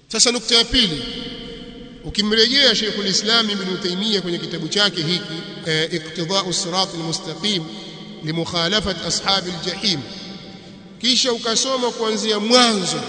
sasa nukta ya pili ukimrejea Sheikhul Islam Ibn Taymiyyah kwenye kitabu chake hiki Iqtida'u Sirat al-Mustaqim limukhalafat ashabi al-jahim kisha ukasoma kuanzia mwanzo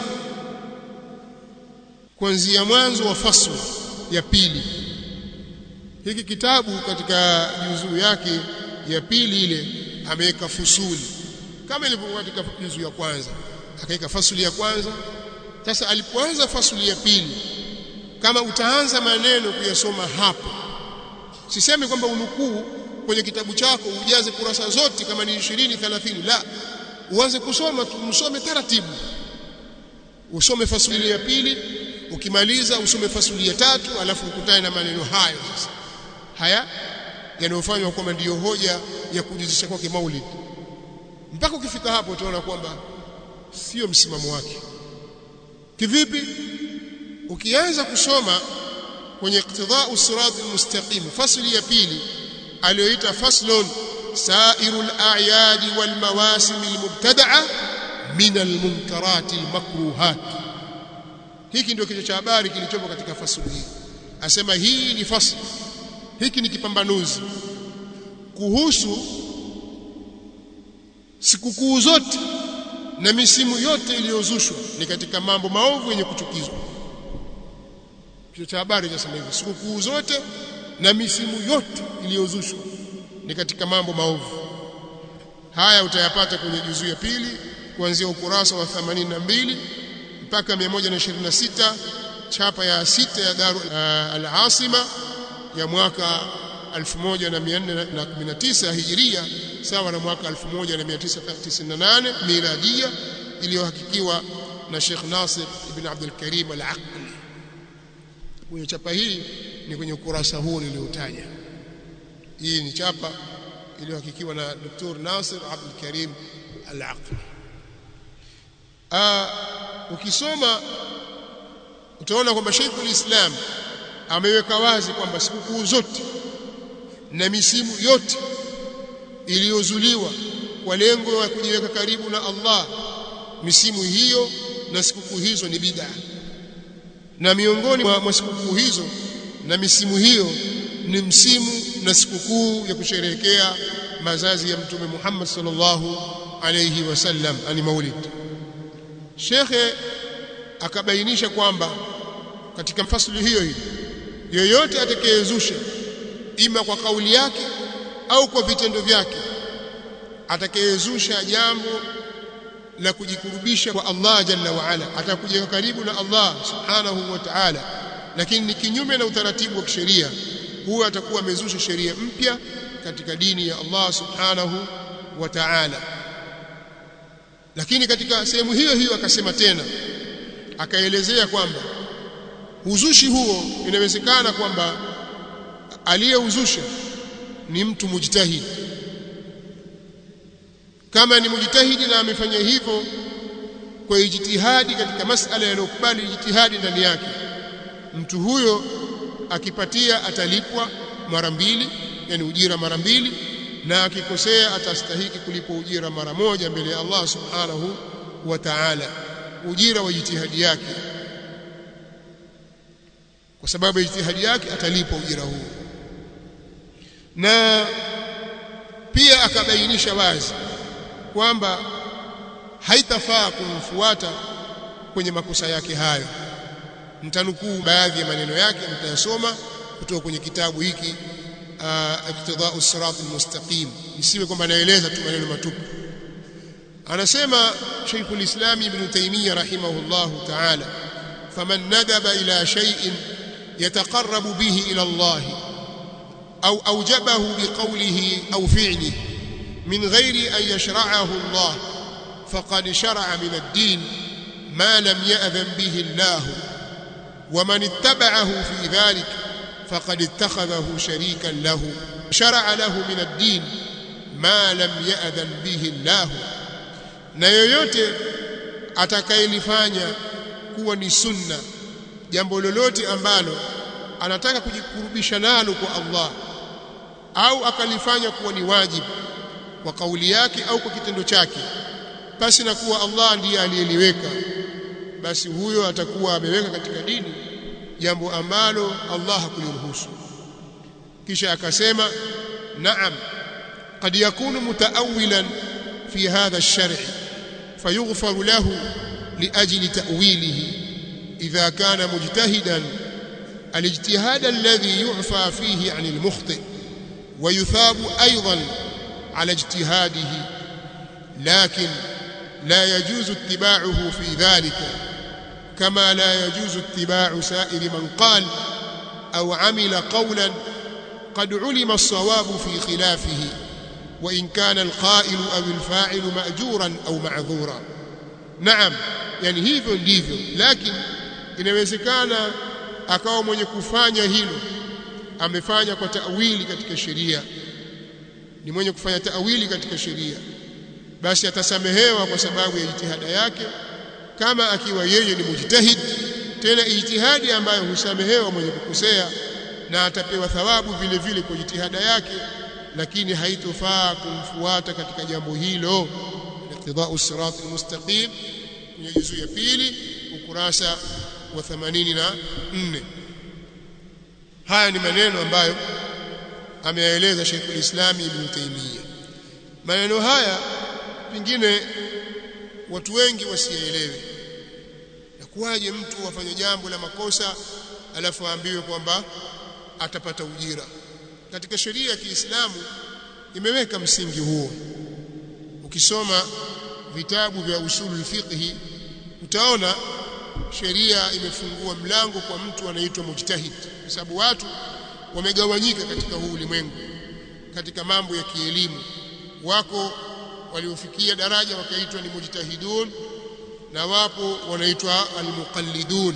kuanzia mwanzo wa fasl ya pili hiki kitabu katika juzuu yake ya pili ile ameweka fusuli kama ilivyokuwa katika juzuu ya kwanza akaweka fasuli ya kwanza sasa alipoanza fasuli ya pili kama utaanza maneno kuyasoma hapo sisemi kwamba unukuu kwenye kitabu chako ujaze kurasa zote kama ni 20 30 la uanze kusoma tumsome taratibu usome fasuli ya pili ukimaliza usome fasuli ya tatu alafu ukutane na maneno hayo sasa haya yanayofanywa kwamba ndiyo hoja ya kujizisha kwake maulid mpaka ukifika hapo utaona kwamba sio msimamo wake kivipi ukianza kusoma kwenye iqtida'u sirat almustaqim fasli ya pili aliyoita faslun sairul a'yad wal mawasim almubtada'a min almunkarat almakruhat hiki ndio kichwa cha habari kilichopo katika fasli hii asema hii ni fasli hiki ni kipambanuzi kuhusu sikukuu zote na misimu yote iliyozushwa ni katika mambo maovu yenye kuchukizwa kichwa cha habari kinasema hivyo sikukuu zote na misimu yote iliyozushwa ni katika mambo maovu haya utayapata kwenye juzuu ya pili kuanzia ukurasa wa 82 mpaka 126 chapa ya sita ya Daru uh, al-Asima ya mwaka 1419 hijiria sawa na mwaka 1998 miladia iliyohakikiwa na Sheikh Nasir ibn Abdul Karim al-Aqli kwenye chapa hii ni kwenye ukurasa huu niliotaja hii ni chapa iliyohakikiwa na Dr. Nasir Abdul Karim al-Aqli ukisoma utaona kwamba Sheikhul Islam ameweka wazi kwamba sikukuu zote na misimu yote iliyozuliwa kwa lengo la kujiweka karibu na Allah misimu hiyo na sikukuu hizo ni bid'a na miongoni mwa sikukuu hizo na misimu hiyo ni msimu na sikukuu ya kusherehekea mazazi ya mtume Muhammad sallallahu alayhi wasallam ani maulid shekhe akabainisha kwamba katika fasli hiyo hiyo yoyote atakayezusha ima kwa kauli yake au kwa vitendo vyake atakayezusha jambo la kujikurubisha kwa Allah jalla wa ala atakuja karibu na Allah subhanahu wa ta'ala lakini ni kinyume na utaratibu wa kisheria huwa atakuwa amezusha sheria mpya katika dini ya Allah subhanahu wa ta'ala lakini katika sehemu hiyo hiyo akasema tena akaelezea kwamba uzushi huo inawezekana kwamba aliyeuzusha ni mtu mujtahid kama ni mujtahidi na amefanya hivyo kwa ijtihadi katika masala yanayokubali ijtihadi ndani yake mtu huyo akipatia atalipwa mara mbili yani ujira mara mbili na akikosea atastahiki kulipwa ujira mara moja mbele ya Allah subhanahu wa ta'ala ujira wa jitihadi yake kwa sababu ya jitihadi yake atalipwa ujira huo na pia akabainisha wazi kwamba haitafaa kumfuata kwenye makosa yake hayo mtanukuu baadhi ya maneno yake mtayasoma kutoka kwenye kitabu hiki iqtida'u sirat almustaqim isiwe kwamba naeleza tu maneno matupu anasema Sheikhul Islam Ibn Taymiyyah rahimahullahu ta'ala faman nadaba ila shay'in yataqarrabu bihi ila Allah أو أوجبه بقوله أو فعله من غير أن يشرعه الله فقد شرع من الدين ما لم يأذن به الله ومن اتبعه في ذلك فقد اتخذه شريكا له شرع له من الدين ما لم يأذن به الله na yoyote atakayelifanya kuwa ni sunna jambo lolote ambalo anataka kujikurubisha nalo kwa Allah au akalifanya kuwa ni wajibu kwa kauli yake au kwa kitendo chake basi na kuwa Allah ndiye aliyeliweka basi huyo atakuwa ameweka katika dini jambo ambalo Allah hakuliruhusu kisha akasema naam قد يكون متأولا في هذا الشرع فيغفر له لأجل تأويله إذا كان مجتهدا الاجتهاد الذي يعفى فيه عن المخطئ ويثاب أيضا على اجتهاده لكن لا يجوز اتباعه في ذلك كما لا يجوز اتباع سائر من قال أو عمل قولا قد علم الصواب في خلافه وإن كان القائل أو الفاعل مأجورا أو معذورا نعم يعني hivyo ndivyo lakini inawezekana akawa mwenye kufanya hilo amefanya kwa tawili katika sheria ni mwenye kufanya tawili katika sheria basi atasamehewa kwa sababu ya jitihada yake kama akiwa yeye ni mujtahid tena ijtihadi ambayo husamehewa mwenye kukosea na atapewa thawabu vile vile kwa jitihada yake lakini haitofaa kumfuata katika jambo hilo iqtidau sirat almustaqim kwenye juzu ya pili ukurasa wa 84 haya ni maneno ambayo ameyaeleza Sheikh al-Islam Ibn Taymiyyah maneno haya pengine watu wengi wasielewe nakuwaje mtu afanye jambo la makosa alafu aambiwe kwamba atapata ujira katika sheria ya Kiislamu imeweka msingi huo ukisoma vitabu vya usulul fiqhi utaona sheria imefungua mlango kwa mtu anaitwa mujtahid kwa sababu watu wamegawanyika katika huu ulimwengu katika mambo ya kielimu wako waliofikia daraja wakaitwa ni mujtahidun na wapo wanaitwa almuqallidun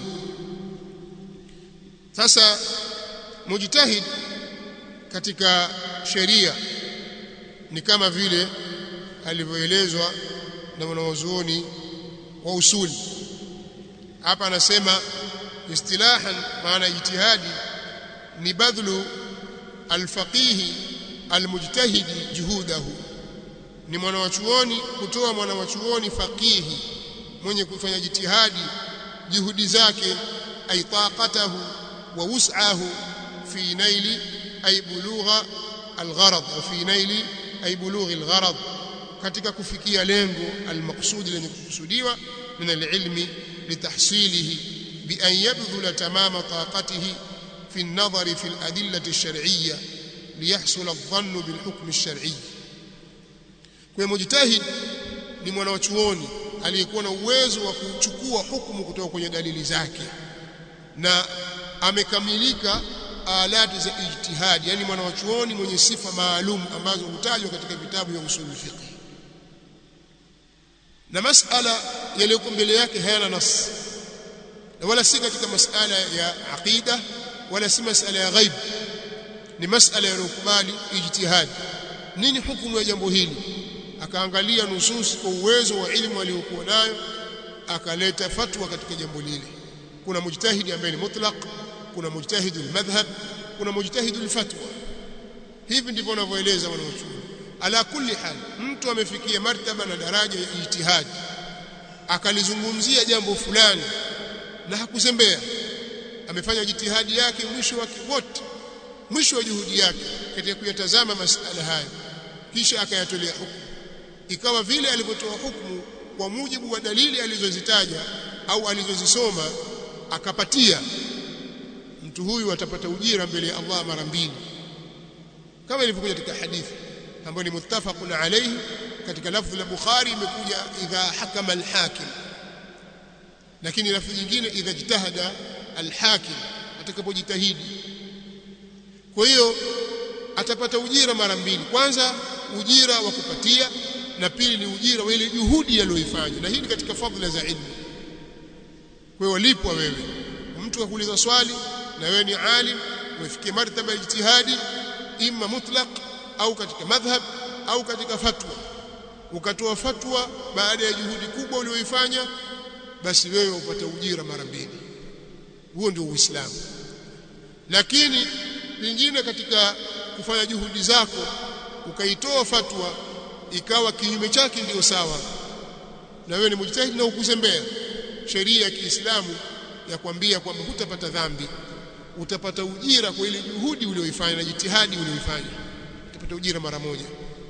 sasa mujtahid katika sheria ni kama vile alivyoelezwa na wanawazuoni wa usuli hapa anasema istilahan maana ijtihadi ni badhlu alfaqihi almujtahidi juhudahu ni mwanawachuoni kutoa mwanawachuoni faqihi mwenye kufanya jitihadi juhudi zake ay taqatahu wa wus'ahu fi naili ay bulugha algharad wa fi naili ay bulughi algharad katika kufikia lengo almaqsudi lenye kukusudiwa min alilmi litahsilihi bi an yabdhula tamama taqatihi في النظر في الأدلة الشرعية ليحصل الظن بالحكم الشرعي kwa mujtahid ni mwanachuoni aliyekuwa na uwezo wa kuchukua hukumu kutoka kwenye dalili zake na amekamilika alati za ijtihad yani mwanachuoni mwenye sifa maalum ambazo hutajwa katika vitabu vya usul fiqh na masala yaliyoko mbele yake hayana nas na wala si katika masala ya aqida wala si masala ya ghaib ni masala yanayokubali ijtihad nini hukumu ya jambo hili akaangalia nusus kwa uwezo wa ilmu aliyokuwa nayo akaleta fatwa katika jambo lile kuna mujtahidi ambaye ni mutlaq kuna mujtahidu almadhhab kuna mujtahidu alfatwa hivi ndivyo wanavyoeleza wanaochuoni ala kulli hal mtu amefikia martaba na daraja ya ijtihad akalizungumzia jambo fulani na hakuzembea amefanya jitihadi yake mwisho wake wote mwisho wa juhudi yake katika kuyatazama masala haya kisha akayatolea hukumu ikawa vile alivyotoa hukumu kwa mujibu wa dalili alizozitaja au alizozisoma akapatia mtu huyu atapata ujira mbele ya Allah mara mbili kama ilivyokuja katika hadithi ambayo ni muttafaqun alayhi katika lafzi la Bukhari imekuja idha hakama al-hakim lakini lafzi nyingine idha jitahada al-hakim atakapojitahidi kwa hiyo atapata ujira mara mbili kwanza ujira wa kupatia na pili ni ujira wa ile juhudi aliyoifanya na hii ni katika fadhila za ilmu kwa hiyo lipwa wewe mtu akuuliza swali na wewe ni alim umefikia martaba ya ijtihadi imma mutlaq au katika madhhab au katika fatwa ukatoa fatwa baada ya juhudi kubwa uliyoifanya basi wewe upata ujira mara mbili huo ndio uislamu lakini pengine katika kufanya juhudi zako ukaitoa fatwa ikawa kinyume chake ndio sawa na wewe ni mujtahid na ukuzembea sheria ya Kiislamu ya kwambia kwamba hutapata dhambi utapata ujira kwa ile juhudi uliyoifanya na jitihadi uliyoifanya utapata ujira mara moja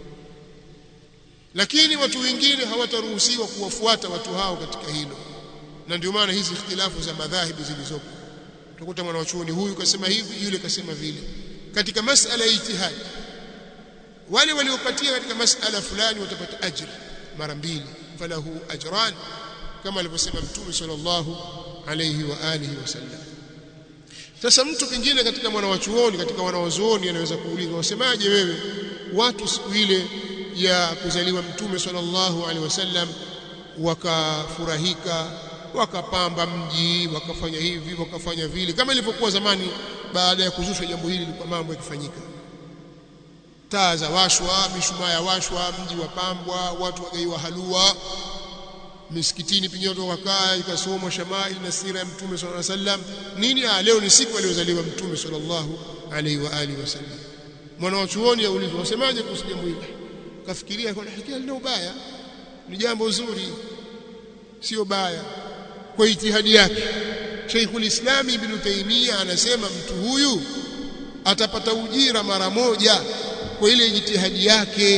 lakini watu wengine hawataruhusiwa kuwafuata watu hao katika hilo na ndio maana hizi ikhtilafu za madhahibu zilizopo utakuta mwanachuoni huyu kasema hivi yule kasema vile katika masala ya ijtihad wale waliopatia katika masala fulani watapata ajri mara mbili falahu ajran kama alivyosema mtume sallallahu alayhi wa alihi wasallam sasa mtu kingine katika mwanawachuoni katika wanawazuoni anaweza kuuliza wasemaje wewe watu siku ile ya kuzaliwa mtume sallallahu alaihi wasallam wakafurahika wakapamba mji wakafanya hivi wakafanya vile kama ilivyokuwa zamani baada ya kuzushwa jambo hili lilikuwa mambo yakifanyika taa za washwa mishumaa ya washwa mji wapambwa watu wagaiwa halua misikitini pengine watu wakakaa ikasomwa shamail na sira ya mtume sallallahu alaihi wasallam nini ah leo ni siku aliyozaliwa mtume sallallahu alaihi wa alihi wasallam mwana wa chuoni aulizwa wasemaje kuhusu jambo hili kafikiria kwa hakika lina ubaya ni jambo zuri sio baya kwa itihadi yake Sheikhul Islam Ibn Taymiyyah anasema mtu huyu atapata ujira mara moja kwa ile jitihadi yake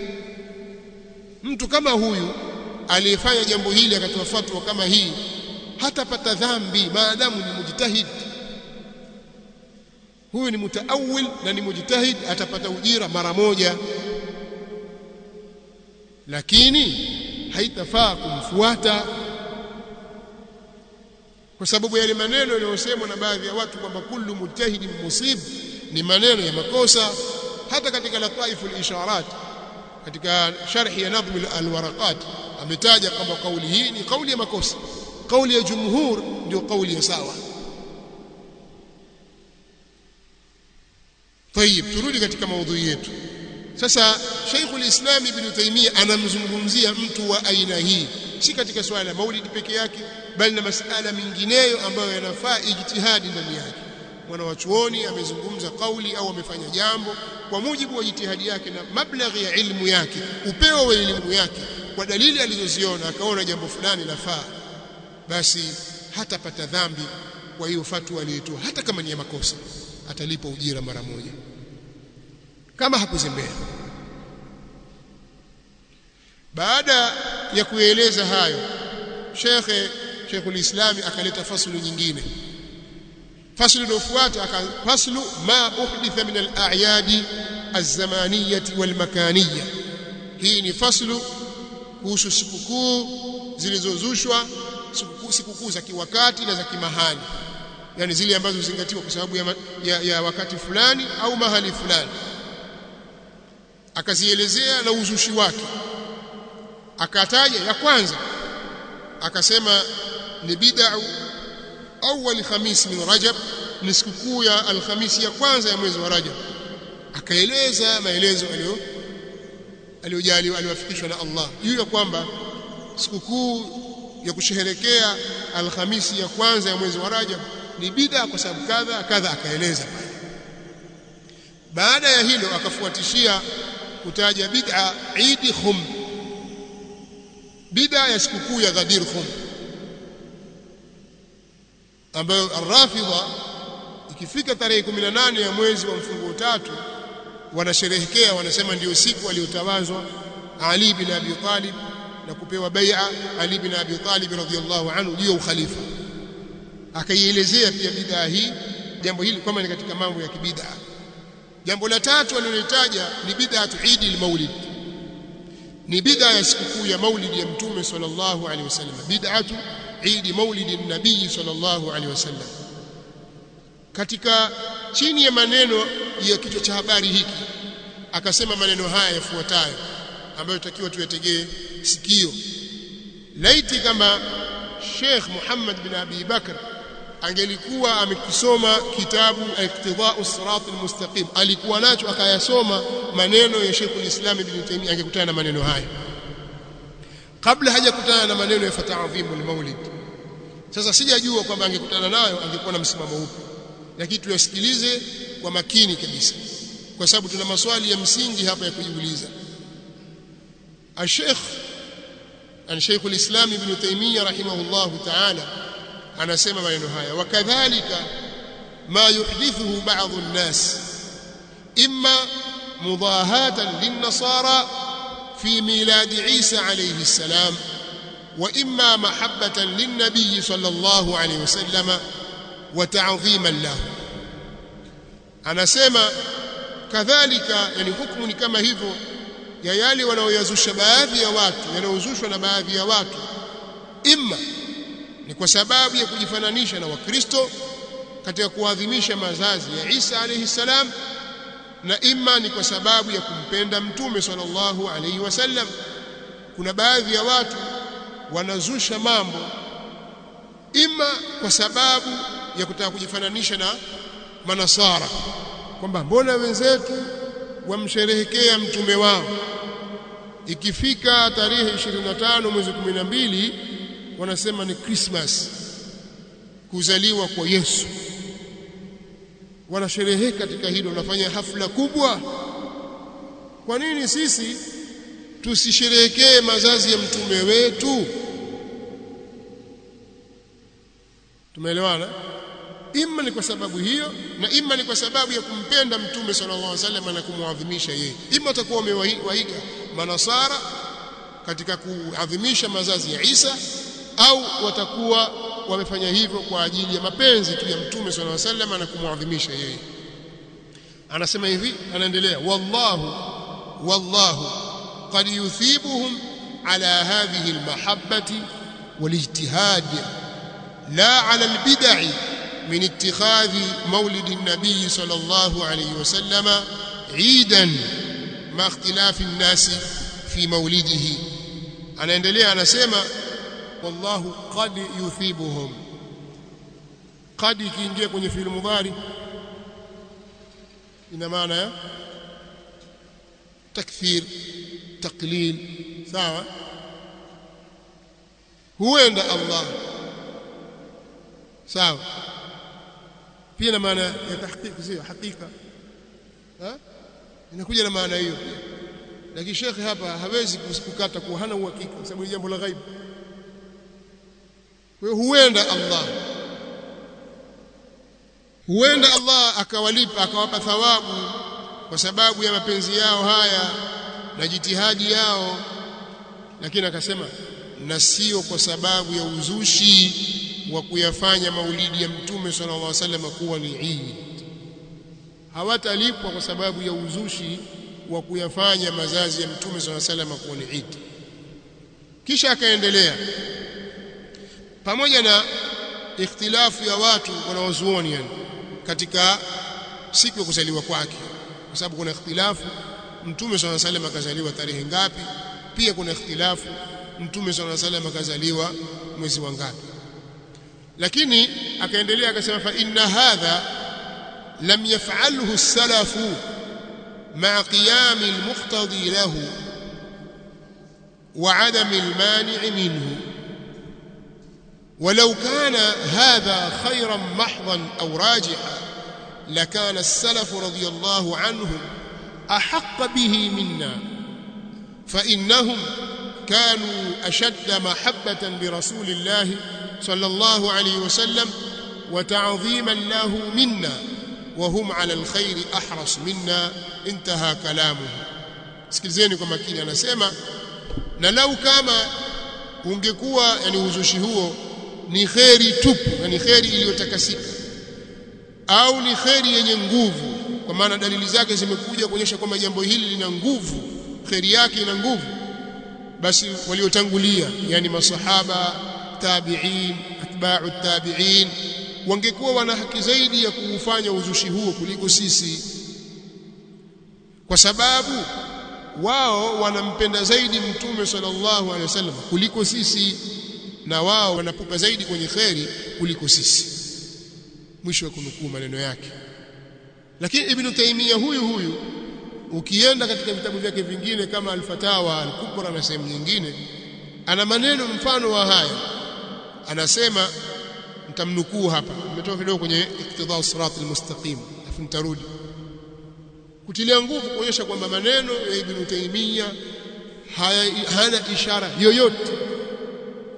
mtu kama huyu aliyefanya jambo hili akatoa fatwa kama hii hatapata dhambi maadamu ni mujtahid huyu ni mutaawil na ni mujtahid atapata ujira mara moja lakini haitafaa kumfuata kwa sababu yale maneno yanayosemwa na baadhi ya watu kwamba kullu mujtahidin musib ni maneno ya makosa hata katika lataif al-isharat katika sharhi ya nadhm al-waraqat ametaja kwamba kauli hii ni kauli ya makosa kauli ya jumhur ndio kauli ya sawa طيب turudi katika maudhui yetu sasa Sheikh al-Islam Ibn Taymiyyah anamzungumzia mtu wa aina hii si katika swala la maulid peke yake bali na masala mingineyo ambayo yanafaa ijtihadi ndani yake mwana wa chuoni amezungumza kauli au amefanya jambo kwa mujibu wa jitihadi yake na mablaghi ya ilmu yake upeo wa elimu yake kwa dalili alizoziona akaona jambo fulani lafaa basi hatapata dhambi kwa hiyo fatwa aliyotoa hata kama ni ya makosa atalipa ujira mara moja kama hakuzembea baada ya kueleza hayo shekhe Sheikhul Islam akaleta faslu nyingine faslu iliyofuata faslu ma uhditha min al-a'yadi az-zamaniyah wal-makaniyah hii ni faslu kuhusu sikukuu zilizozushwa sikukuu za kiwakati na za kimahali yani zile ambazo zingatiwa kwa sababu ya, ya, ya wakati fulani au mahali fulani akazielezea na uzushi wake akataja ya kwanza akasema ni bid'u awwal khamis min rajab ni sikukuu ya alhamisi ya kwanza ya mwezi wa rajab akaeleza maelezo aliyo aliyojaliwa aliwafikishwa na Allah juu ya kwamba sikukuu ya kusherehekea alhamisi ya kwanza ya mwezi wa rajab ni bid'a kwa sababu kadha kadha akaeleza baada ya hilo akafuatishia kutaja bid'a Eid Khum bid'a ya sikukuu ya Ghadir Khum ambayo Ar-Rafidha ikifika tarehe 18 ya mwezi wa mfungo tatu wanasherehekea wanasema ndiyo siku aliyotawazwa Ali bin Abi Talib na kupewa bai'a Ali bin Abi Talib radhiyallahu anhu juu ya ukhalifa akaielezea pia bid'a hii jambo hili kwamba ni katika mambo ya kibid'a jambo la tatu alilolitaja ni bid'atu Eid al-Maulid ni bid'a ya sikukuu ya Maulid ya Mtume sallallahu alaihi wasallam bid'atu Eid Maulid an-Nabii sallallahu alaihi wasallam katika chini ya maneno ya kichwa cha habari hiki akasema maneno haya yafuatayo ambayo tutakiwa tuyategee sikio laiti kama Sheikh Muhammad bin Abi Bakr angelikuwa amekisoma kitabu Iqtida'u Sirat al-Mustaqim alikuwa nacho akayasoma maneno ya Sheikh al-Islam Ibn Taymiyyah angekutana na maneno haya kabla hajakutana na maneno ya fata'dhimu al-Maulid sasa sijajua kwamba angekutana nayo angekuwa na msimamo upi lakini tuyasikilize kwa makini kabisa kwa sababu tuna maswali ya msingi hapa ya kujiuliza Sheikh an Sheikh al-Islam Ibn Taymiyyah rahimahullah ta'ala anasema maneno haya wakadhalika ma yuhdithuhu ba'd an-nas imma mudahatan lin-nasara fi milad Isa alayhi salam wa imma mahabbatan lin-nabiy sallallahu alayhi wasallam wa ta'dhiman lahu anasema kadhalika yani hukumu ni kama hivyo ya yale wanaoyazusha baadhi ya watu yanayozushwa na baadhi ya watu imma ni kwa sababu ya kujifananisha na wakristo katika kuadhimisha mazazi ya Isa alayhi salam na imma ni kwa sababu ya kumpenda mtume sallallahu alayhi wasallam kuna baadhi ya watu wanazusha mambo imma kwa sababu ya kutaka kujifananisha na manasara kwamba mbona wenzetu wamsherehekea mtume wao ikifika tarehe 25 mwezi 12 wanasema ni Christmas kuzaliwa kwa Yesu wanashereheka katika hilo wanafanya hafla kubwa kwa nini sisi tusisherehekee mazazi ya mtume wetu tumeelewana imma ni kwa sababu hiyo na imma ni kwa sababu ya kumpenda mtume sallallahu alaihi wasallam na kumwadhimisha yeye imma watakuwa wamewaiga manasara katika kuadhimisha mazazi ya Isa au watakuwa wamefanya hivyo kwa ajili ya mapenzi tu ya mtume sallallahu alaihi wasallam na kumwadhimisha yeye anasema hivi anaendelea wallahu wallahu qad yuthibuhum ala hadhihi almahabbati walijtihad la ala albid'i من اتخاذ مولد النبي صلى الله عليه وسلم عيدا مع اختلاف الناس في مولده anaendelea anasema wallahu qad yuthibuhum qad ikiingia kwenye fi'il mudhari ina maana ya takthir taqlil sawa huenda Allah sawa pia na maana ya tahqiq sio hakika ha inakuja na maana hiyo pia lakini shekhe hapa hawezi kukata kwa hana uhakika kwa sababu ni jambo la ghaibu kwa hiyo huenda Allah huenda Allah akawalipa akawapa thawabu kwa sababu ya mapenzi yao haya na jitihadi yao lakini akasema na sio kwa sababu ya uzushi wa kuyafanya maulidi ya mtume sallallahu alaihi wasallam kuwa ni Eid hawatalipwa kwa sababu ya uzushi wa kuyafanya mazazi ya mtume sallallahu alaihi wasallam kuwa ni Eid kisha akaendelea pamoja na ikhtilafu ya watu wanaozuoni yani katika siku ya kuzaliwa kwake kwa sababu kuna ikhtilafu mtume sallallahu alaihi wasallam akazaliwa tarehe ngapi pia kuna ikhtilafu mtume sallallahu alaihi wasallam akazaliwa mwezi wa ngapi lakini akaendelea akasema fa inna hadha lam yaf'alhu as-salafu ma'a qiyam al-muqtadi lahu wa 'adam al-mani' minhu ولو كان هذا خيرا محضا أو راجحا لكان السلف رضي الله عنهم أحق به منا فإنهم كانوا أشد محبة لرسول الله صلى الله عليه وسلم وتعظيما له منا وهم على الخير أحرص منا انتهى كلامه sikilizeni kwa makini anasema na lau kama ungekuwa yani uzushi huo ni kheri tupu yani kheri iliyotakasika au ni kheri yenye nguvu kwa maana dalili zake zimekuja kuonyesha kwamba jambo hili lina nguvu kheri yake ina nguvu basi waliotangulia yani masahaba tabi'in atba'u tabi'in wangekuwa wana haki zaidi ya kuufanya uzushi huo kuliko sisi kwa sababu wao wanampenda zaidi mtume sallallahu alaihi wasallam kuliko sisi na wao wanapupa zaidi kwenye kheri kuliko sisi mwisho wa kunukuu maneno yake lakini ibn Taymiyyah huyu huyu ukienda katika vitabu vyake vingine kama al-Fatawa al-Kubra na sehemu nyingine ana maneno mfano wa haya anasema nitamnukuu hapa nimetoa kidogo kwenye iktidha sirat al-mustaqim afu nitarudi kutilia nguvu kuonyesha kwamba maneno ya ibn Taymiyyah hana ishara yoyote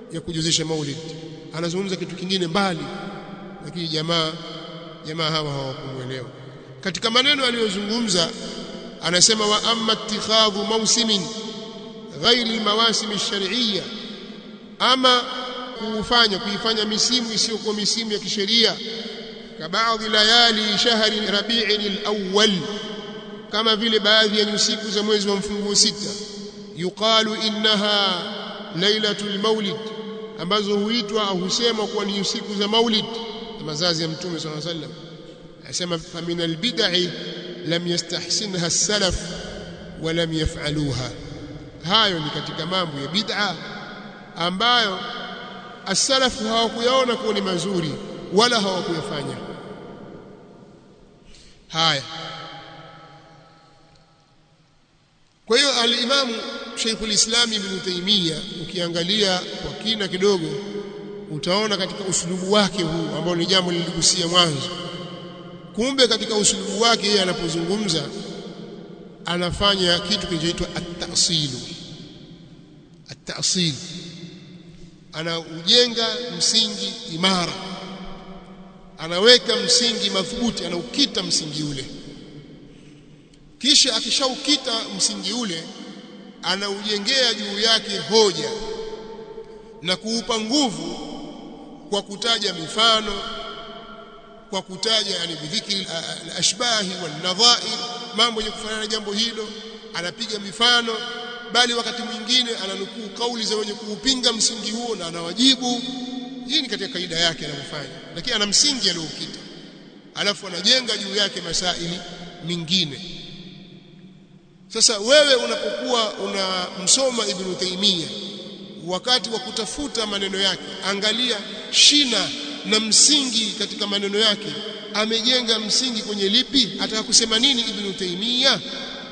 ya kujuzisha maulid anazungumza kitu kingine mbali lakini jamaa jamaa hawa hawakumuelewa katika maneno aliyozungumza anasema wa amma ittikhadhu mawsimin ghairi almawasim alshar'iyya ama kufanya kuifanya misimu isiyokuwa misimu ya kisheria kabaadhi layali shahri rabi'in alawwal kama vile baadhi ya siku za mwezi wa mfunguo sita yuqalu innaha lailatul maulid ambazo huitwa au husemwa kuwa ni siku za maulid na mazazi ya mtume sallallahu alaihi wasallam asema famin albid'i lam yastahsinha as-salaf wa lam yaf'aluha hayo ni katika mambo ya bid'a ambayo as-salaf hawakuyaona kuwa ni mazuri wala hawakuyafanya haya kwa hiyo al-Imam Sheikh al-Islam Ibn Taymiyyah ukiangalia kwa kina kidogo utaona katika usulubu wake huu ambao ni jambo liligusia mwanzo kumbe katika usulubu wake yeye anapozungumza anafanya kitu kinachoitwa at-ta'sil at-ta'sil anaujenga msingi imara anaweka msingi madhubuti anaukita msingi ule kisha akishaukita msingi ule anaujengea juu yake hoja na kuupa nguvu kwa kutaja mifano kwa kutaja yani bidhikri al-ashbahi wal-nadha'ir mambo yenye kufanana na jambo hilo anapiga mifano bali wakati mwingine ananukuu kauli za wenye kuupinga msingi huo na anawajibu hii ni katika kaida yake anayofanya lakini ana msingi aliokita alafu anajenga juu yake masaili mingine sasa wewe unapokuwa unamsoma Ibn Taymiyyah wakati wa kutafuta maneno yake angalia shina na msingi katika maneno yake amejenga msingi kwenye lipi ataka kusema nini Ibn Taymiyyah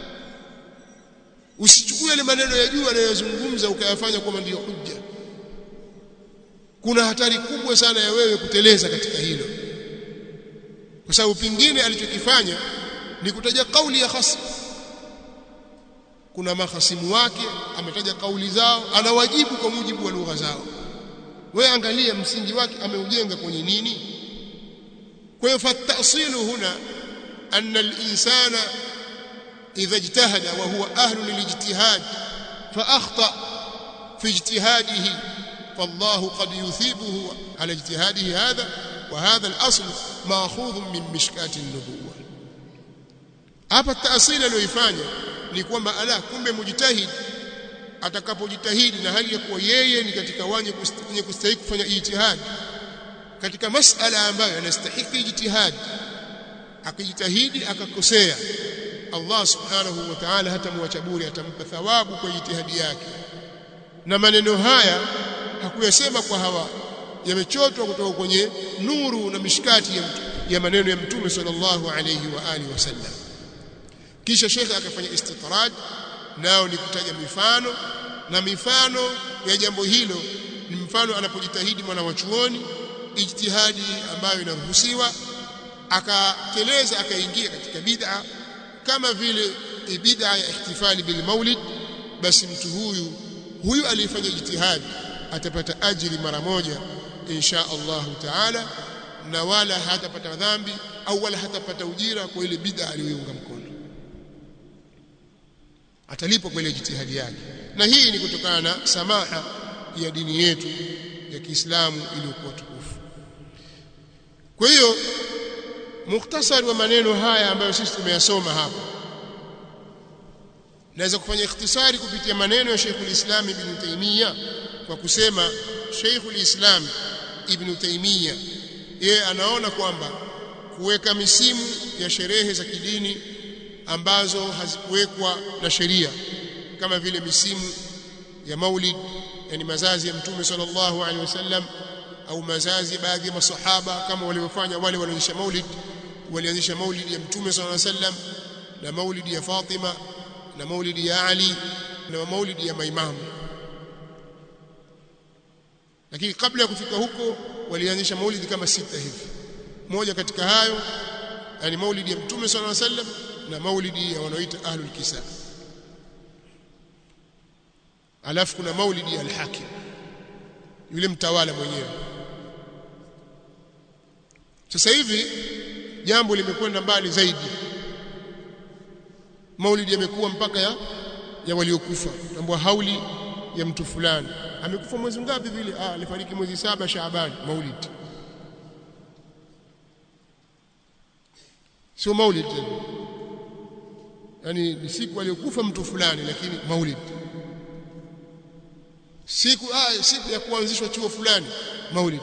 usichukue ile maneno ya juu anayozungumza ukayafanya kwamba ndiyo hujja kuna hatari kubwa sana ya wewe kuteleza katika hilo kwa sababu pingine alichokifanya ni kutaja kauli ya khasm kuna mahasimu wake ametaja kauli zao anawajibu kwa mujibu wa lugha zao wewe angalia msingi wake ameujenga kwenye nini kwa hiyo fatasilu huna anna al-insana idha ijtahada wa huwa ahlu lilijtihad fa akhta fi ijtihadihi فالله قد يثيبه على اجتهاده هذا وهذا الأصل ماخوذ من مشكاة النبوة hapa taasili aliyoifanya ni kwamba ala kumbe mujtahid atakapojitahidi na hali ya kuwa yeye ni katika wenye kustahili kufanya ijtihad katika masala ambayo yanastahili ijtihad akijitahidi akakosea Allah subhanahu wa ta'ala hatamwacha bure atampa thawabu kwa ijtihadi yake na maneno haya hakuyasema kwa hawa yamechotwa kutoka kwenye nuru na mishkati ya, ya maneno ya mtume sallallahu alayhi wa alihi wasallam kisha shekhe akafanya istitrad nao ni kutaja mifano na mifano ya jambo hilo ni mfano anapojitahidi mwana wa chuoni ijtihadi ambayo inaruhusiwa akateleza akaingia katika bid'a kama vile bid'a ya ihtifali bil maulid basi mtu huyu huyu aliyefanya ijtihadi atapata ajiri mara moja insha Allah taala na wala hatapata dhambi au wala hatapata ujira kwa ile bid'a aliyoiunga mkono atalipwa kwa ile jitihadi yake na hii ni kutokana na samaha ya dini yetu ya Kiislamu iliyokuwa tukufu kwa hiyo mukhtasari wa maneno haya ambayo sisi tumeyasoma hapa naweza kufanya ikhtisari kupitia maneno ya Sheikhul Islam Ibn Taymiyyah kwa kusema Sheikhul Islam Ibn Taymiyyah yeye anaona kwamba kuweka misimu ya sherehe za kidini ambazo hazikuwekwa na sheria kama vile misimu ya Maulid yani mazazi ya Mtume sallallahu alaihi wasallam au mazazi ya baadhi ya masahaba kama walivyofanya wale walioanzisha Maulid walianzisha Maulid ya Mtume sallallahu alaihi wasallam na Maulid ya Fatima na Maulid ya Ali na Maulid ya maimamu lakini kabla ya kufika huko walianzisha maulidi kama sita hivi moja katika hayo yani maulidi ya mtume sallallahu alaihi wasallam na maulidi ya wanaoita ahlul kisa alafu kuna maulidi ya al-hakim yule mtawala mwenyewe sasa hivi jambo limekwenda mbali zaidi maulidi yamekuwa mpaka ya ya waliokufa tambua hauli ya mtu fulani amekufa mwezi ngapi vile ah alifariki mwezi saba Shaaban maulidi sio maulid tena yani ni siku aliyokufa mtu fulani lakini maulid siku ah siku ya kuanzishwa chuo fulani maulid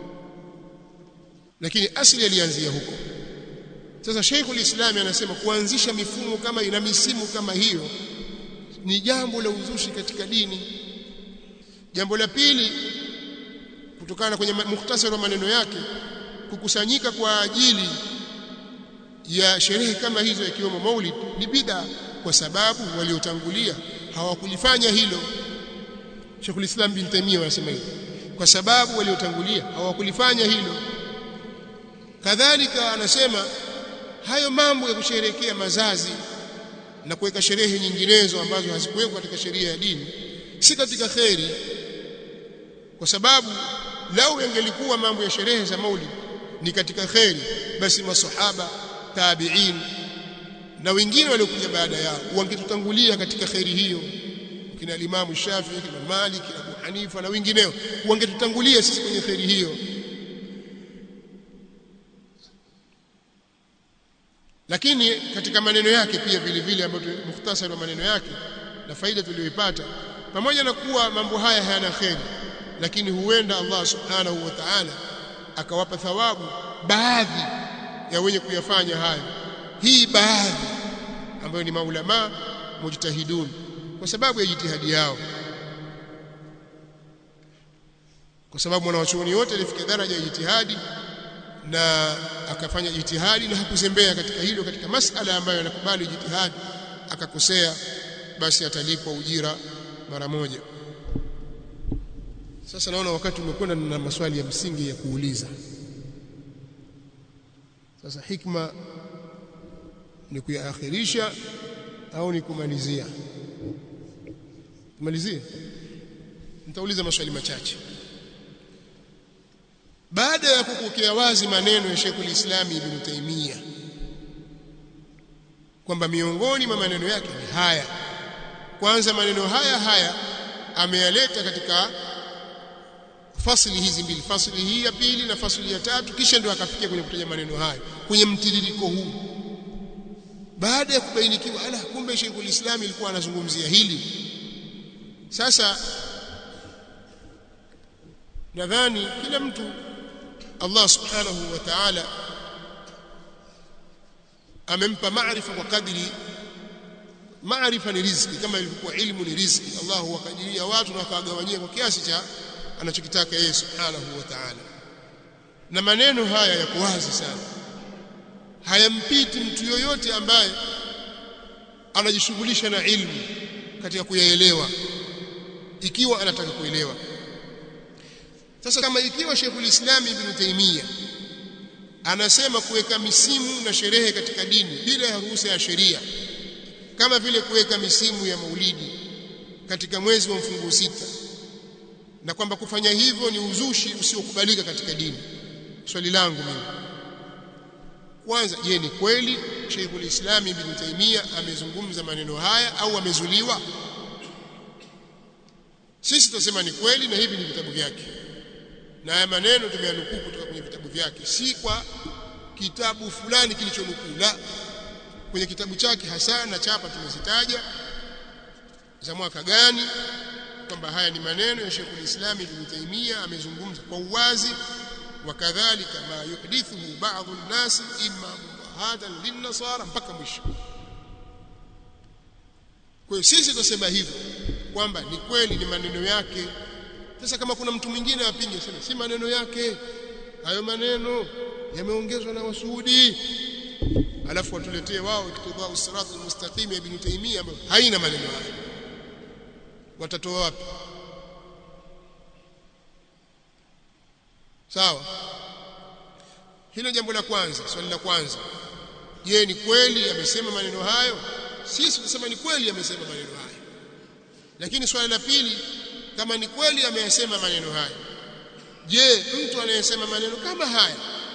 lakini asili alianzia huko sasa Sheikhul Islam anasema kuanzisha mifumo kama ina misimu kama hiyo ni jambo la uzushi katika dini jambo la pili kutokana kwenye mukhtasari wa maneno yake kukusanyika kwa ajili ya sherehe kama hizo ikiwemo maulid ni bid'a kwa sababu waliotangulia hawakulifanya hilo Sheikhul Islam bin Taymiyyah anasema hivyo kwa sababu waliotangulia hawakulifanya hilo kadhalika anasema hayo mambo ya kusherehekea mazazi na kuweka sherehe nyinginezo ambazo hazikuwekwa katika sheria ya dini si katika kheri kwa sababu lau yangelikuwa mambo ya sherehe za maulid ni katika kheri basi masahaba tabi'in na wengine waliokuja baada yao wangetutangulia katika kheri hiyo kina Imam Shafi'i kina Malik kina Abu Hanifa na wengineo wangetutangulia sisi kwenye kheri hiyo lakini katika maneno yake pia vile vile ambayo mukhtasari wa maneno yake na faida tuliyoipata pamoja na kuwa mambo haya hayana kheri lakini huenda Allah subhanahu wa ta'ala akawapa thawabu baadhi ya wenye kuyafanya hayo hii baadhi ambayo ni maulama mujtahidun kwa sababu ya jitihadi yao kwa sababu mwanawachuoni wote alifikia daraja ya jitihadi na akafanya jitihadi na hakuzembea katika hilo katika masala ambayo yanakubali jitihadi akakosea basi atalipwa ujira mara moja sasa naona wakati umekwenda na maswali ya msingi ya kuuliza sasa hikma ni kuyaakhirisha au ni kumalizia kumalizia nitauliza maswali machache baada ya kupokea wazi maneno ya Sheikhul Islam Ibn Taymiyyah kwamba miongoni mwa maneno yake ni haya kwanza maneno haya haya ameyaleta katika fasili hizi mbili fasili hii ya pili na fasili ya tatu kisha ndio akafikia kwenye kutaja maneno hayo kwenye mtiririko huu baada ya kubainikiwa ala kumbe Sheikhul Islam ilikuwa anazungumzia hili sasa nadhani kila mtu Allah subhanahu wa ta'ala amempa maarifa kwa kadri maarifa ni riziki kama ilivyokuwa ilmu ni riziki Allah huwakadiria watu na akawagawanyia kwa kiasi cha anachokitaka yeye subhanahu wa ta'ala na maneno haya yako wazi sana hayampiti mtu yoyote ambaye anajishughulisha na ilmu katika kuyaelewa ikiwa anataka kuelewa sasa kama ikiwa Sheikhul Islam Ibn Taymiyyah anasema kuweka misimu na sherehe katika dini bila ya ruhusa ya sheria kama vile kuweka misimu ya maulidi katika mwezi wa mfungo sita na kwamba kufanya hivyo ni uzushi usiokubalika katika dini swali langu mimi kwanza je ni kweli Sheikhul Islam Ibn Taymiyyah amezungumza maneno haya au amezuliwa sisi tunasema ni kweli na hivi ni vitabu vyake na haya maneno tumeyanukuu kutoka kwenye vitabu vyake si kwa kitabu fulani kilichonukuu la kwenye kitabu chake hasa na chapa tumezitaja za mwaka gani kwamba haya ni maneno ya Sheikh Islam Ibn Taymiyyah amezungumza kwa uwazi wakadhalika ma yuhdithuhu ba'dhu an-nas imma mubahatan lin-nasara mpaka mwisho kwa hiyo sisi tunasema hivyo kwamba ni kweli ni maneno yake sasa kama kuna mtu mwingine apinge sema si maneno yake hayo maneno yameongezwa na wasuudi alafu watuletee wao iktidau sirat almustaqim ya ibn taymiyyah ambayo haina maneno hayo watatoa wapi sawa hilo jambo la kwanza swali la kwanza je ni kweli amesema maneno hayo sisi tunasema ni kweli amesema maneno hayo lakini swali la pili kama ni kweli ameyasema maneno hayo je mtu anayesema maneno kama haya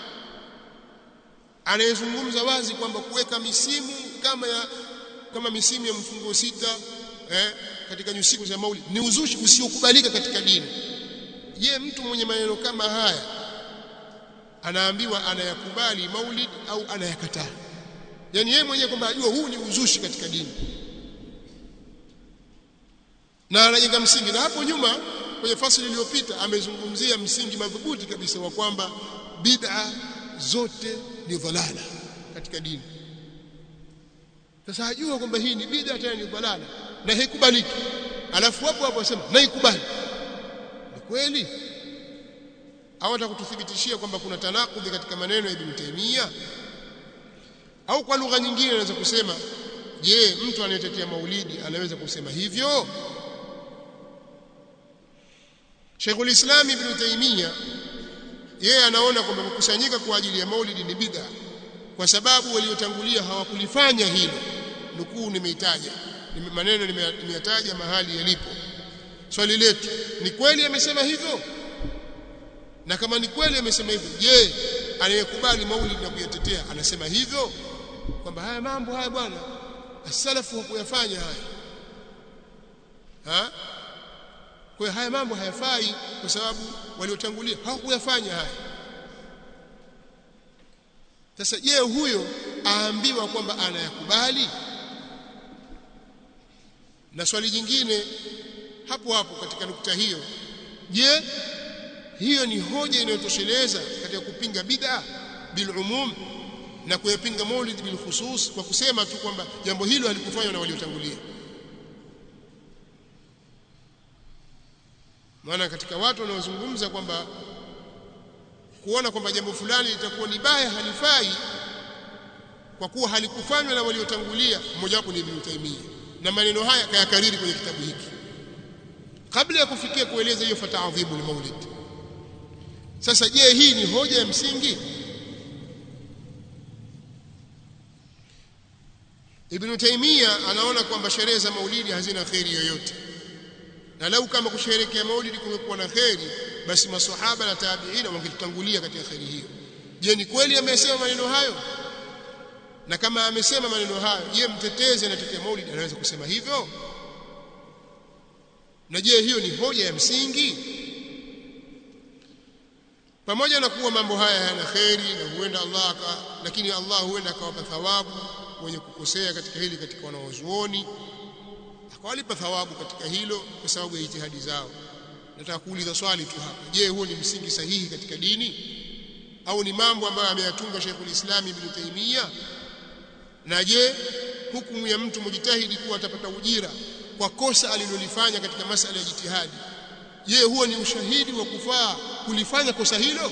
anayezungumza wazi kwamba kuweka misimu kama ya kama misimu ya mfungo sita eh, katika nyusiku za maulid ni uzushi usiokubalika katika dini je mtu mwenye maneno kama haya anaambiwa anayakubali maulid au anayakataa yani yeye mwenyewe kwamba ajua huu ni uzushi katika dini na anajenga msingi na hapo nyuma kwenye fasili iliyopita amezungumzia msingi madhubuti kabisa wa kwamba bid'a zote ni dhalala katika dini sasa ajua kwamba hii ni bid'a tena ni dhalala na haikubaliki alafu hapo hapo asema naikubali ni kweli au atakututhibitishia kwamba kuna tanakudhi katika maneno ya Ibn Taymiyyah au kwa lugha nyingine anaweza kusema je mtu anayetetea maulidi anaweza kusema hivyo Sheikhul Islam Ibn Taymiyyah yeye anaona kwamba kukusanyika kwa ajili ya maulidi ni bid'a kwa sababu waliotangulia hawakulifanya hilo nukuu nimeitaja maneno nimeyataja mahali yalipo swali letu ni kweli amesema hivyo na kama ni kweli amesema hivyo je anayekubali maulid na kuyatetea anasema hivyo kwamba haya mambo haya bwana asalafu hakuyafanya haya ha kwa haya mambo hayafai kwa sababu waliotangulia hawakuyafanya haya sasa je huyo aambiwa kwamba anayakubali na swali jingine hapo hapo katika nukta hiyo je hiyo ni hoja inayotosheleza katika kupinga bid'a bil umum na kuyapinga maulid bil khusus kwa kusema tu kwamba jambo hilo halikufanywa na waliotangulia maana katika watu wanaozungumza kwamba kuona kwamba jambo fulani litakuwa ni baya halifai kwa kuwa halikufanywa na waliotangulia mmoja wapo ni Ibn Taymiyyah na maneno haya kayakariri kwenye kitabu hiki kabla ya kufikia kueleza hiyo fata'adhibu al-maulid sasa je hii ni hoja ya msingi Ibn Taymiyyah anaona kwamba sherehe za maulidi hazina kheri yoyote na lau kama kusherehekea maulidi kumekuwa na kheri basi maswahaba na tabiina wangetutangulia katika kheri hiyo je ni kweli amesema maneno hayo na kama amesema maneno hayo je mtetezi anatetea maulidi anaweza kusema hivyo na je hiyo ni hoja ya msingi pamoja na kuwa mambo haya yana kheri na huenda Allah aka, lakini Allah huenda akawapa thawabu wenye kukosea katika hili katika wanawazuoni akawalipa thawabu katika hilo kwa sababu ya jitihadi zao nataka kuuliza swali tu hapa je huo ni msingi sahihi katika dini au ni mambo ambayo ameyatunga Sheikhul Islam Ibn Taymiyyah na je hukumu ya mtu mujitahidi kuwa atapata ujira kwa kosa alilolifanya katika masala ya jitihadi je huo ni ushahidi wa kufaa kulifanya kosa hilo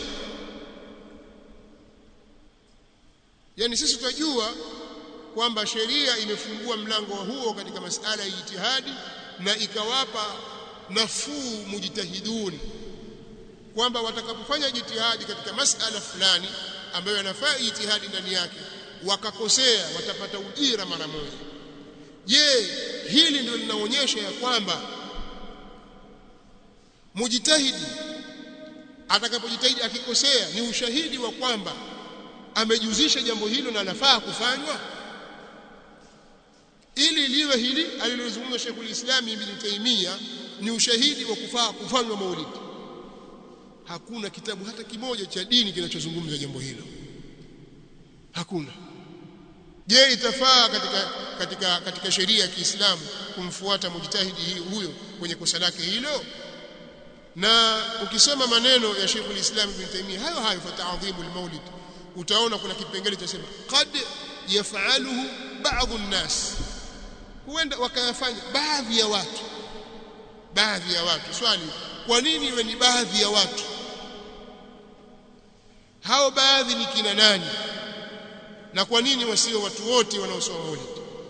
yani sisi tunajua kwamba sheria imefungua mlango huo katika masala ya jitihadi na ikawapa nafuu mujtahiduni kwamba watakapofanya jitihadi katika masala fulani ambayo yanafaa jitihadi ndani yake wakakosea watapata ujira mara moja je hili ndio linaonyesha ya kwamba mujitahidi atakapojitahidi akikosea ni ushahidi wa kwamba amejuzisha jambo hilo na lafaa kufanywa ili liwe hili alilozungumza Sheikhul Islam Ibn Taymiyyah ni ushahidi wa kufaa kufanywa maulidi hakuna kitabu hata kimoja cha dini kinachozungumza jambo hilo hakuna je itafaa katika katika katika sheria ya Kiislamu kumfuata mujtahidi huyo kwenye kosa lake hilo na ukisoma maneno ya Sheikhul Islam Ibn Taymiyyah hayo hayo fata'dhimu al-maulid utaona kuna kipengele cha sema qad yaf'aluhu ba'dhu an-nas huenda wakayafanya baadhi ya watu baadhi ya watu swali kwa nini iwe ni baadhi ya watu hao baadhi ni kina nani na kwa nini wasio watu wote wanaosoma maulid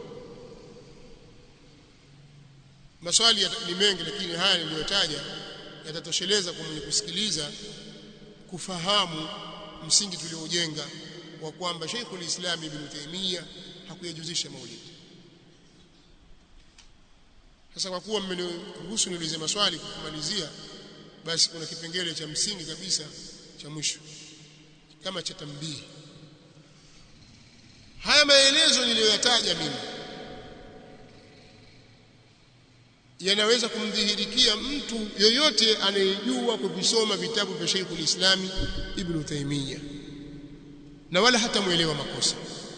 maswali ni mengi lakini haya niliyotaja yatatosheleza kwa mwenye kusikiliza kufahamu msingi tuliojenga wa kwamba Sheikhul Islam Ibn Taymiyyah hakuyajuzisha maulid sasa kwa kuwa mmeniruhusu niulize maswali kumalizia basi kuna kipengele cha msingi kabisa cha mwisho kama cha tambihi haya maelezo niliyoyataja mimi yanaweza kumdhihirikia mtu yoyote anayejua kuvisoma vitabu vya Sheikh ulislami Ibn Taymiyyah na wala hata muelewa makosa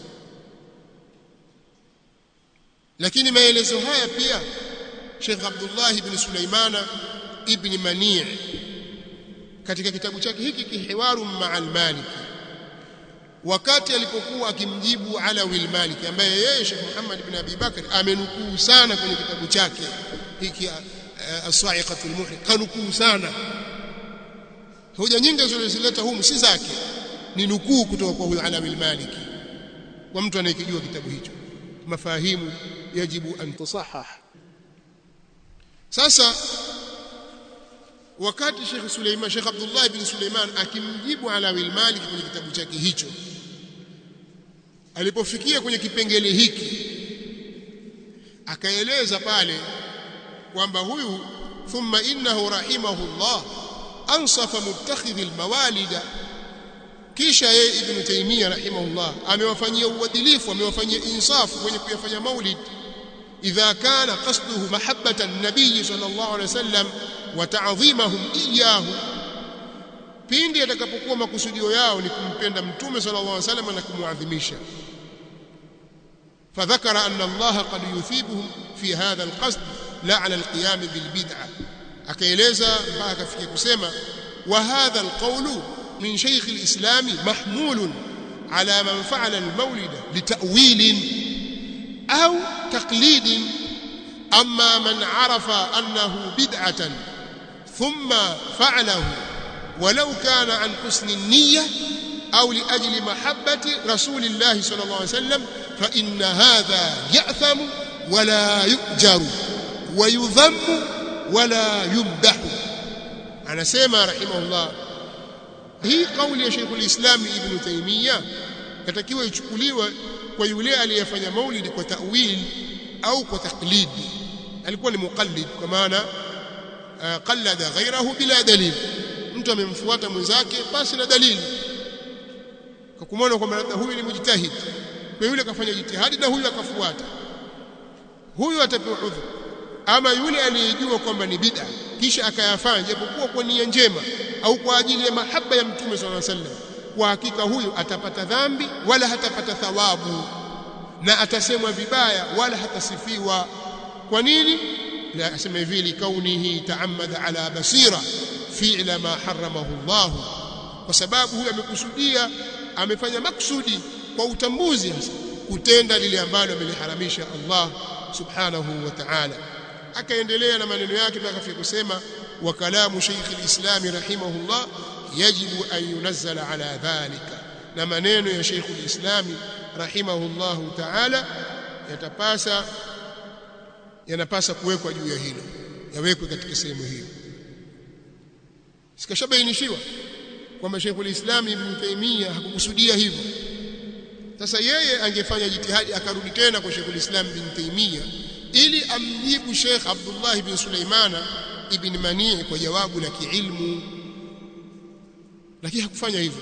lakini maelezo haya pia Sheikh Abdullah ibn Sulaimana ibn Mani' katika kitabu chake hiki kihiwaru ma'al Maliki wakati alipokuwa akimjibu Alawi al-Maliki ambaye yeye Sheikh Muhammad ibn Abi Bakr amenukuu sana kwenye kitabu chake hiki as-sa'iqatul muhriq kanukuu sana hoja nyingi zilizoleta humu si zake ni nukuu kutoka kwa huyo Alawi al-Maliki kwa mtu anayekijua kitabu hicho mafahimu yajibu an tusahah sasa wakati Sheikh Suleiman Sheikh Abdullah ibn Suleiman akimjibu Alawi al-Maliki kwenye kitabu chake hicho alipofikia kwenye kipengele hiki akaeleza pale kwamba huyu thumma innahu rahimahullah ansafa muttakhidhi almawalida kisha yeye ibn Taymiyyah rahimahullah amewafanyia uadilifu amewafanyia insafu kwenye kuyafanya maulid idha kana qasduhu mahabbatan nabiy sallallahu alaihi wasallam wa ta'dhimahum iyyahu pindi atakapokuwa makusudio yao ni kumpenda mtume sallallahu alaihi wasallam na kumuadhimisha فذكر أن الله قد يثيبهم في هذا القصد لا على القيام بالبدعة akaeleza mpaka akafikia kusema وهذا القول من شيخ الإسلام محمول على من فعل المولد لتأويل أو تقليد أما من عرف أنه بدعة ثم فعله ولو كان عن حسن النية أو لأجل محبة رسول الله صلى الله عليه وسلم فإن هذا يأثم ولا يؤجر ويذم ولا يمدح أنا سيما رحمه الله hii kauli ya Sheikhul Islam Ibn Taymiyyah katakiwa ichukuliwe kwa yule aliyefanya maulidi kwa ta'wil au kwa taklid alikuwa ni muqallid kwa maana qallada ghayrahu bila dalil mtu amemfuata mwenzake basi na dalili kwa kumwona kwamba labda huyu ni mujtahid kwa yule akafanya jitihadi na huyu akafuata huyu atapewa udhur ama yule aliyejua kwamba ni bid'a kisha akayafanya japokuwa kwa nia njema au kwa ajili ya mahaba ya mtume swalla sallam kwa hakika huyu atapata dhambi wala hatapata thawabu na atasemwa vibaya wala hatasifiwa kwa nini la asema hivi likaunihi taammada ala basira fi'la ma haramahu Allah kwa sababu huyu amekusudia amefanya maksudi kwa utambuzi hasa kutenda lile ambalo ameliharamisha Allah subhanahu wa ta'ala akaendelea na maneno yake mpaka afika kusema wa kalamu Sheikh al-Islam rahimahullah yajibu an yunazzala ala dhalika na maneno ya Sheikh al-Islam rahimahullah ta'ala yatapasa yanapasa kuwekwa juu ya hilo yawekwe katika sehemu hiyo sikashabainishiwa kwamba Sheikh al-Islam Ibn Taymiyyah hakukusudia hivyo sasa yeye angefanya jitihadi akarudi tena kwa Sheikh al-Islam Ibn Taymiyyah ili amjibu Sheikh Abdullah ibn Sulaimana ibn Mani' kwa jawabu la kiilmu lakini hakufanya hivyo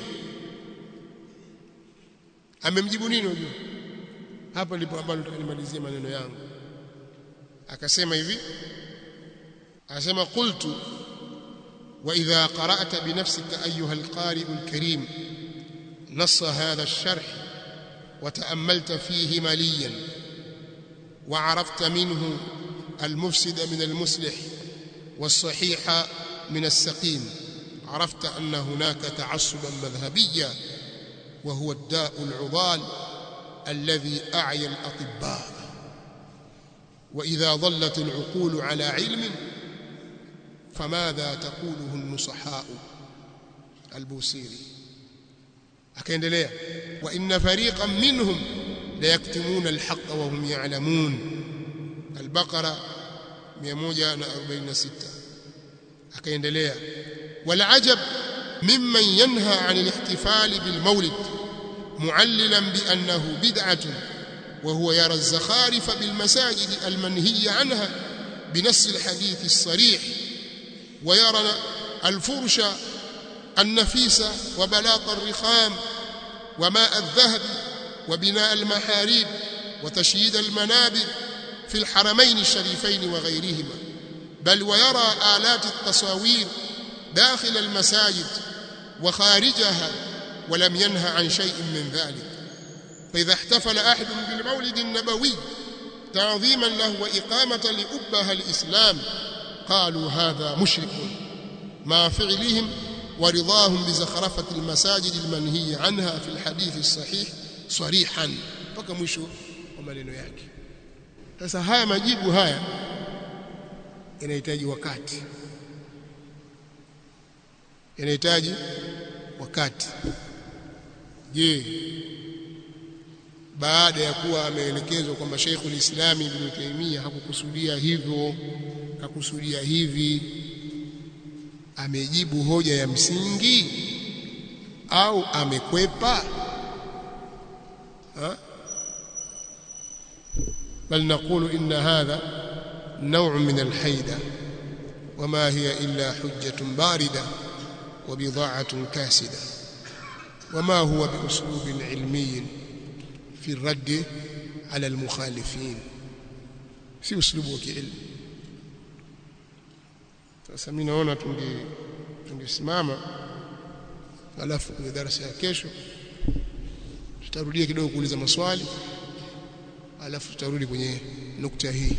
amemjibu nini unajua hapa ndipo ambalo tutanimalizia maneno yangu akasema hivi akasema qultu wa idha qara'ta bi nafsika ayyuha al-qari' al-karim نص هذا الشرح وتأملت فيه مليا وعرفت منه المفسد من المصلح والصحيح من السقيم عرفت أن هناك تعصبا مذهبيا وهو الداء العضال الذي أعيا الأطباء وإذا ظلت العقول على علم فماذا تقوله النصحاء البوصيري akaendelea wa inna fariqan minhum la yaktumuna alhaq wa hum ya'lamun al-baqara 146 akaendelea wal ajab mimman yanha 'an al-ihtifal bil mawlid mu'allilan bi annahu bid'atun wa huwa yara az-zakharif bil masajid al-manhiy 'anha بنص الحديث الصريح ويرى الفرش النفيس وبلاط الرخام وماء الذهب وبناء المحاريب وتشييد المنابر في الحرمين الشريفين وغيرهما بل ويرى آلات التصاوير داخل المساجد وخارجها ولم ينه عن شيء من ذلك فإذا احتفل أحد بالمولد النبوي تعظيما له وإقامة لأبها الإسلام قالوا هذا مشرك مع فعلهم ورضاهم بزخرفة المساجد المنهي عنها في الحديث الصحيح صريحا mpaka mwisho wa maneno yake sasa haya majibu haya yanahitaji wakati yanahitaji wakati je baada ya kuwa ameelekezwa kwamba Sheikhul Islam Ibn Taymiyyah hakukusudia hivyo kakusudia hivi amejibu hoja ya msingi au amekwepa ha? بل نقول إن هذا نوع من الحيدة وما هي إلا حجة باردة وبضاعة كاسدة وما هو بأسلوب علمي في الرد على المخالفين si uslubu wa kiilmu sasa mimi naona tunge tungesimama alafu kwenye darasa ya kesho tutarudia kidogo kuuliza maswali alafu tutarudi kwenye nukta hii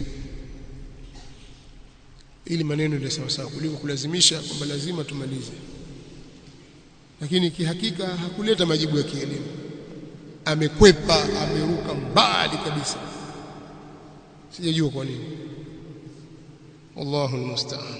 ili maneno ndio sawa sawa kuliko kulazimisha kwamba lazima tumalize lakini kihakika hakuleta majibu ya kielimu amekwepa ameruka mbali kabisa sijajua kwa nini wallahu almusta'an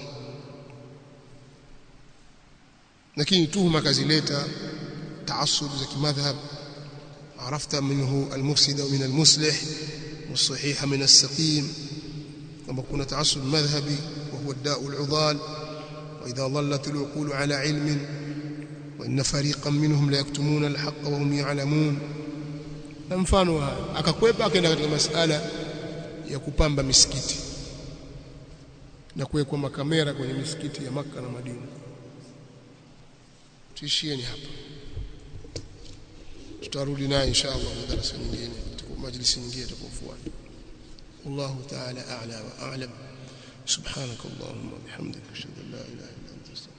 lakini tuhuma kazileta taasub za kimadhhab عرفت منه المفسد ومن المصلح والصحيح من السقيم كما كنا تعصب مذهبي وهو الداء العضال وإذا ظلت العقول على علم وإن فريقا منهم لا يكتمون الحق وهم يعلمون mfano akakwepa akaenda katika masala ya kupamba misikiti na kuwekwa makamera kwenye misikiti ya maka na Madina tuishieni hapa tutarudi naye inshallah darasa nyingine majlisi nyingine itakayofuata wallahu ta'ala a'la wa a'lam subhanakallahumma bihamdika ashhadu an la ilaha illa anta